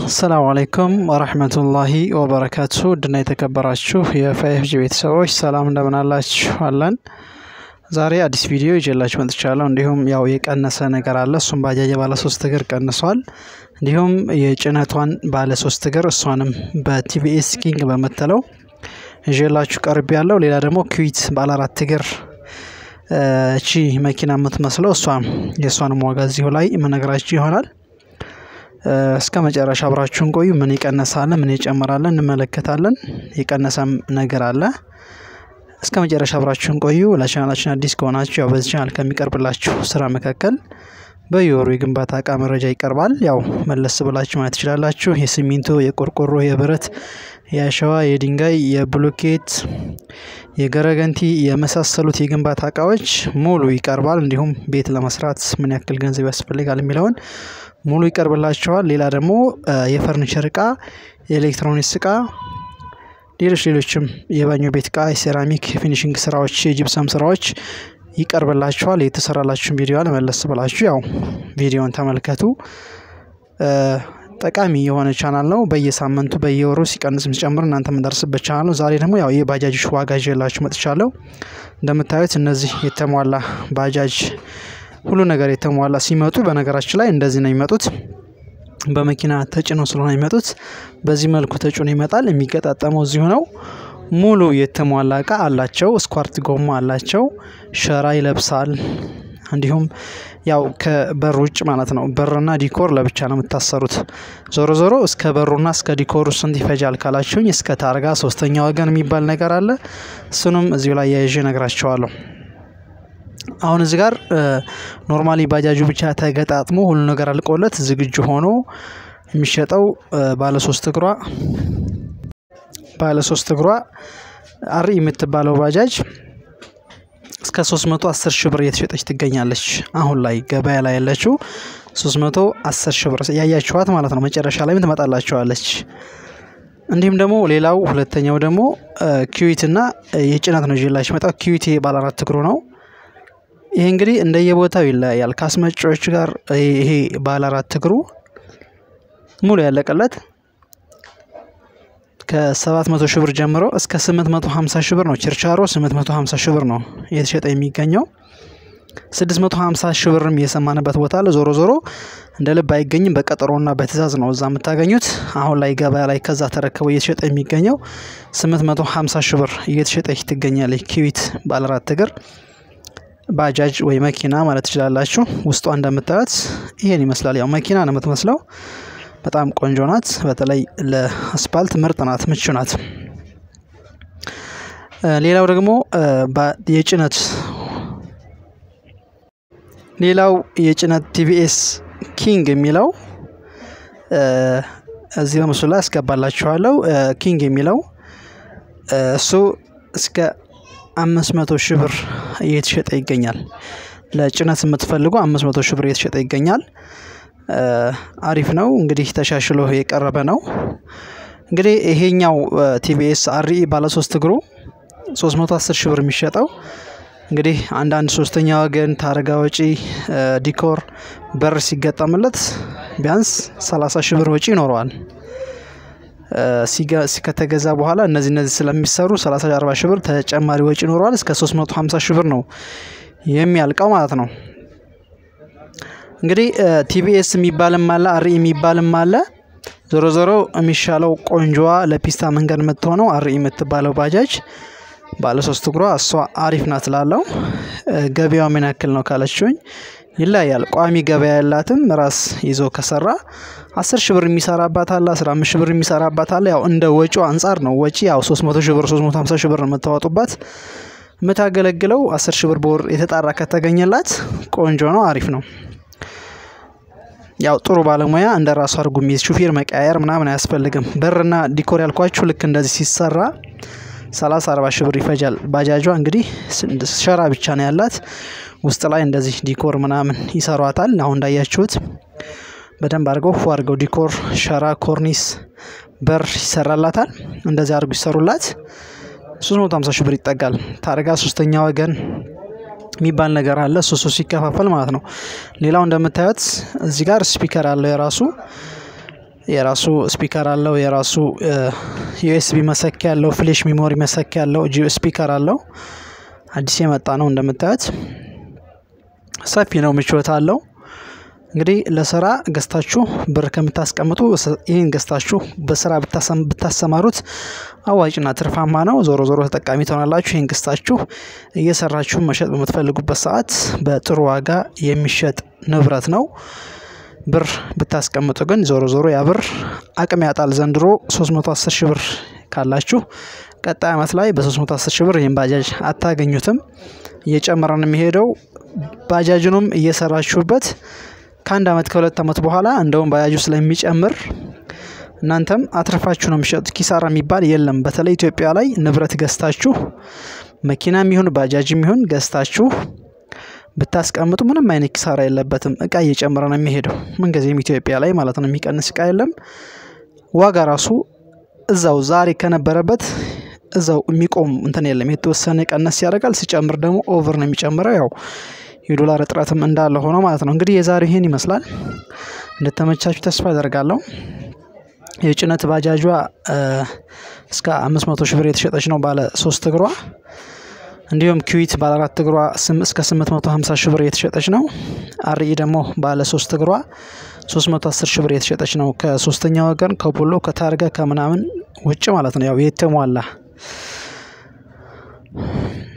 አሰላሙ አለይኩም ወረህመቱላሂ ወበረካቱ ውድና የተከበራችሁ የፋይፍ ጂ ቤተሰቦች ሰላም እንደምን አላችሁ አለን። ዛሬ አዲስ ቪዲዮ ይዤላችሁ መጥቻለሁ። እንዲሁም ያው የቀነሰ ነገር አለ። እሱም ባጃጅ ባለ ሶስት እግር ቀንሷል። እንዲሁም የጭነቷን ባለ ሶስት እግር እሷንም በቲቪኤስ ኪንግ በምትለው ይዤላችሁ ቀርብ ያለው። ሌላ ደግሞ ኩዊት ባለ አራት እግር እቺ መኪና የምትመስለው እሷም የእሷንም ዋጋ እዚሁ ላይ የምነግራችሁ ይሆናል። እስከ መጨረሻ አብራችሁን ቆዩ። ምን ይቀነሳል፣ ምን ይጨምራል እንመለከታለን። የቀነሰም ነገር አለ። እስከ መጨረሻ አብራችሁን ቆዩ። ለቻናላችን አዲስ ከሆናችሁ ያው በዚህ ቻናል ከሚቀርብላችሁ ስራ መካከል በየወሩ የግንባታ እቃ መረጃ ይቀርባል። ያው መለስ ብላችሁ ማለት ትችላላችሁ። የሲሚንቶ፣ የቆርቆሮ፣ የብረት፣ የአሸዋ፣ የድንጋይ፣ የብሎኬት፣ የገረገንቲ የመሳሰሉት የግንባታ እቃዎች ሙሉ ይቀርባል። እንዲሁም ቤት ለመስራት ምን ያክል ገንዘብ ያስፈልጋል የሚለውን ሙሉ ይቀርብላችኋል። ሌላ ደግሞ የፈርኒቸር እቃ፣ የኤሌክትሮኒክስ እቃ፣ ሌሎች ሌሎችም የባኞ ቤት እቃ፣ የሴራሚክ ፊኒሽንግ ስራዎች፣ የጅብሰም ስራዎች ይቀርብላችኋል። የተሰራላችሁን ቪዲዮ መለስ ብላችሁ ያው ቪዲዮን ተመልከቱ። ጠቃሚ የሆነ ቻናል ነው። በየሳምንቱ በየወሩ ሲቀንስ ሲጨምር እናንተ የምንደርስበት ቻናል ነው። ዛሬ ደግሞ ያው የባጃጆች ዋጋ ይዤላችሁ መጥቻለሁ። እንደምታዩት እነዚህ የተሟላ ባጃጅ ሁሉ ነገር የተሟላ ሲመጡ፣ በነገራችን ላይ እንደዚህ ነው የሚመጡት። በመኪና ተጭነው ስለሆነ የሚመጡት በዚህ መልኩ ተጭኖ ይመጣል። የሚገጣጠመው እዚሁ ነው። ሙሉ የተሟላ እቃ አላቸው። ስኳርት ጎማ አላቸው። ሸራ ይለብሳል። እንዲሁም ያው ከበር ውጭ ማለት ነው። በርና ዲኮር ለብቻ ነው የምታሰሩት። ዞሮ ዞሮ እስከ በሩና እስከ ዲኮሩ ስንት ይፈጃል ካላችሁኝ፣ እስከ ታርጋ ሶስተኛ ወገን የሚባል ነገር አለ። እሱንም እዚሁ ላይ ያይዤ ነግራቸዋለሁ። አሁን እዚህ ጋር ኖርማሊ ባጃጁ ብቻ ተገጣጥሞ ሁሉ ነገር አልቆለት ዝግጁ ሆኖ የሚሸጠው ባለ ሶስት እግሯ ባለ ሶስት እግሯ አሪ የምትባለው ባጃጅ እስከ 310 ሺህ ብር እየተሸጠች ትገኛለች። አሁን ላይ ገበያ ላይ ያለችው 310 ሺህ ብር ያያችኋት ማለት ነው። መጨረሻ ላይም ትመጣላችኋለች። እንዲሁም ደግሞ ሌላው ሁለተኛው ደግሞ ኪዊት እና የጭነት ነው ይዤላችሁ መጣው። ኪዊት ባለ አራት እግሩ ነው። ይሄ እንግዲህ እንደየቦታው ይለያያል። ከአስመጪዎች ጋር ይሄ ባለ አራት እግሩ ሙሉ ያለቀለት ከ700 ሺህ ብር ጀምሮ እስከ 850 ሺህ ብር ነው። ችርቻሮ 850 ሺህ ብር ነው እየተሸጠ የሚገኘው። 650 ሺህ ብርም እየሰማንበት ቦታ አለ። ዞሮ ዞሮ እንደ ልብ አይገኝም። በቀጠሮና በትእዛዝ ነው እዛ የምታገኙት። አሁን ላይ ገበያ ላይ ከዛ ተረክበው እየተሸጠ የሚገኘው 850 ሺህ ብር እየተሸጠች ትገኛለች። ኪዊት ባለ አራት እግር ባጃጅ ወይ መኪና ማለት ትችላላችሁ። ውስጧ እንደምታዩት ይሄን ይመስላል። ያው መኪና ነው የምትመስለው። በጣም ቆንጆ ናት። በተለይ ለአስፓልት ምርጥ ናት፣ ምቹ ናት። ሌላው ደግሞ የጭነት ሌላው የጭነት ቲቪኤስ ኪንግ የሚለው እዚህ በምስሉ ላይ አስገባላችኋለሁ። ኪንግ የሚለው እሱ እስከ አምስት መቶ ሺህ ብር እየተሸጠ ይገኛል። ለጭነት የምትፈልጉ አምስት መቶ ሺህ ብር እየተሸጠ ይገኛል። አሪፍ ነው እንግዲህ ተሻሽሎ የቀረበ ነው። እንግዲህ ይሄኛው ቲቪኤስ አሪ ባለሶስት እግሩ 310 ሺህ ብር የሚሸጠው እንግዲህ አንዳንድ ሶስተኛ ወገን ታርጋ ወጪ፣ ዲኮር፣ በር ሲገጠምለት ቢያንስ 30 ሺህ ብር ወጪ ይኖረዋል። ከተገዛ በኋላ እነዚህ እነዚህ ስለሚሰሩ 30 40 ሺህ ብር ተጨማሪ ወጪ ይኖረዋል። እስከ 350 ሺህ ብር ነው የሚያልቀው ማለት ነው። እንግዲህ ቲቪኤስ የሚባልም አለ፣ አሪ የሚባልም አለ። ዞሮ ዞሮ የሚሻለው ቆንጆዋ ለፒስታ መንገድ የምትሆነው አሪ የምትባለው ባጃጅ ባለሶስት እግሯ እሷ አሪፍ ናት ላለው ገበያው ምን ያክል ነው ካለችውኝ ይለያል። ቋሚ ገበያ ያላትም ራስ ይዞ ከሰራ አስር ሺህ ብር የሚሰራባት አለ፣ አስራ አምስት ሺህ ብር የሚሰራባት አለ። ያው እንደ ወጪው አንጻር ነው። ወጪ ያው ሶስት መቶ ሺህ ብር ሶስት መቶ ሀምሳ ሺህ ብር የምታወጡባት የምታገለግለው አስር ሺህ ብር በወር የተጣራ ከተገኘላት ቆንጆ ነው፣ አሪፍ ነው። ያው ጥሩ ባለሙያ እንደ ራሱ አድርጉ የሚይዝ ሹፌር መቀያየር ምናምን አያስፈልግም። በርና ዲኮር ያልኳችሁ ልክ እንደዚህ ሲሰራ ሰላሳ አርባ ሺህ ብር ይፈጃል። ባጃጇ እንግዲህ ሸራ ብቻ ነው ያላት። ውስጥ ላይ እንደዚህ ዲኮር ምናምን ይሰሯታል። አሁን እንዳያችሁት በደንብ አድርገው ፎ አድርገው ዲኮር፣ ሸራ፣ ኮርኒስ፣ በር ይሰራላታል። እንደዚህ አድርጉ ይሰሩላት 350 ሺህ ብር ይጠጋል። ታርጋ ሶስተኛ ወገን የሚባል ነገር አለ። እሱ እሱ ሲከፋፈል ማለት ነው። ሌላው እንደምታዩት እዚህ ጋር ስፒከር አለው የራሱ የራሱ ስፒከር አለው። የራሱ ዩኤስቢ መሰኪያ ያለው፣ ፍሌሽ ሚሞሪ መሰኪያ ያለው ስፒከር አለው። አዲስ የመጣ ነው እንደምታዩት ሰፊ ነው፣ ምቾት አለው። እንግዲህ ለስራ ገዝታችሁ ብር ከምታስቀምጡ ይህን ገዝታችሁ በስራ ብታሰማሩት አዋጭና ትርፋማ ነው። ዞሮ ዞሮ ተጠቃሚ ትሆናላችሁ። ይህን ገዝታችሁ እየሰራችሁ መሸጥ በምትፈልጉበት ሰዓት በጥሩ ዋጋ የሚሸጥ ንብረት ነው። ብር ብታስቀምጡ ግን ዞሮ ዞሮ ያ ብር አቅም ያጣል። ዘንድሮ 310 ሺህ ብር ካላችሁ ቀጣይ ዓመት ላይ በ310 ሺህ ብር ይህን ባጃጅ አታገኙትም። እየጨመረ ነው የሚሄደው። ባጃጅኑም እየሰራችሁበት ከአንድ ዓመት ከሁለት ዓመት በኋላ እንደውም ባጃጁ ስለሚጨምር እናንተም አትርፋችሁ ነው የሚሸጡት። ኪሳራ የሚባል የለም። በተለይ ኢትዮጵያ ላይ ንብረት ገዝታችሁ መኪናም ይሁን ባጃጅም ይሁን ገዝታችሁ ብታስቀምጡ ምንም አይነት ኪሳራ የለበትም። እቃ እየጨመረ ነው የሚሄደው ምንጊዜም ኢትዮጵያ ላይ ማለት ነው። የሚቀንስ እቃ የለም። ዋጋ ራሱ እዛው ዛሬ ከነበረበት እዛው የሚቆም እንትን የለም። የተወሰነ ቀነስ ያደርጋል። ሲጨምር ደግሞ ኦቨር ነው የሚጨምረው ያው የዶላር እጥረትም እንዳለ ሆኖ ማለት ነው። እንግዲህ የዛሬው ይህን ይመስላል። እንደተመቻችሁ ተስፋ አደርጋለሁ። የጭነት ባጃጇ እስከ አምስት መቶ ሺህ ብር የተሸጠች ነው ባለ ሶስት እግሯ። እንዲሁም ኪዊት ባለ አራት እግሯ እስከ ስምንት መቶ ሀምሳ ሺህ ብር የተሸጠች ነው። አርኢ ደግሞ ባለ ሶስት እግሯ ሶስት መቶ አስር ሺህ ብር የተሸጠች ነው። ከሶስተኛ ወገን ከቦሎ ከታርጋ ከምናምን ውጭ ማለት ነው ያው የተሟላ